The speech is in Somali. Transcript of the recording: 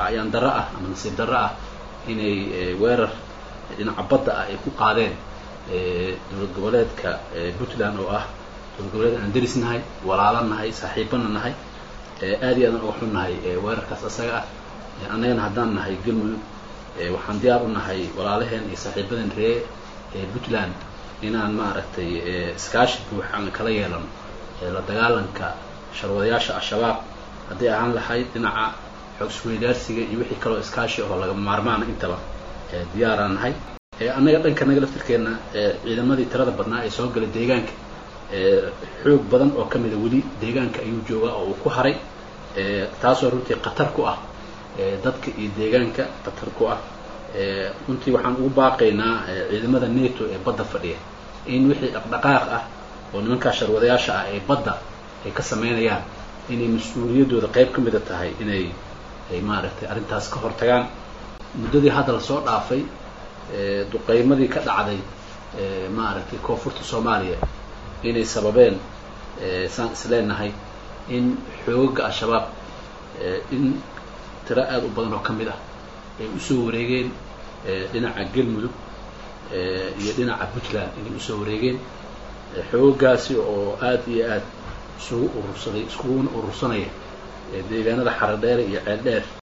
waxaa ayaan darro ah ama nasiib darro ah inay weerar dhinaca badda ah ay ku qaadeen dowlad goboleedka puntland oo ah dowlad goboleed aan deris nahay walaalo nahay saaxiibana nahay aad iyo aadan uga xun nahay weerarkaas asaga ah annagana haddaan nahay galmudug waxaan diyaar u nahay walaalaheen iyo saaxiibadan ree puntland inaan maaragtay iskaashi buuxaan kala yeelano la dagaalanka sharwadayaasha al-shabaab hadday ahaan lahayd dhinaca xoog isweydaarsiga iyo wixii kaloo iskaashi ahoo lagama maarmaana intaba diyaaraan nahay annaga dhanka naga laftirkeenna ciidamadii tirada badnaa ee soo gala deegaanka xoog badan oo ka mida weli deegaanka ayuu joogaa oo uu ku haray taasoo runtii khatar ku ah dadka iyo deegaanka khatar ku ah runtii waxaan ugu baaqaynaa ciidamada neto ee badda fadhiya in wixii dhaqdhaqaaq ah oo nimankaa sharwadayaasha ah ee badda ay ka sameynayaan inay mas-uuliyaddooda qayb ka mida tahay inay ay maaragtay arrintaas ka hortagaan muddadii hadda lasoo dhaafay duqeymadii ka dhacday maaragtay koonfurta soomaaliya inay sababeen saan isleenahay in xoogaga al-shabaab in tiro aada u badan oo ka mid ah ay usoo wareegeen dhinaca galmudug iyo dhinaca puntland inay usoo wareegeen xoogagaasi oo aada iyo aada isugu urursaday iskuguna urursanaya deegaanada xaradheere iyo ceeldheer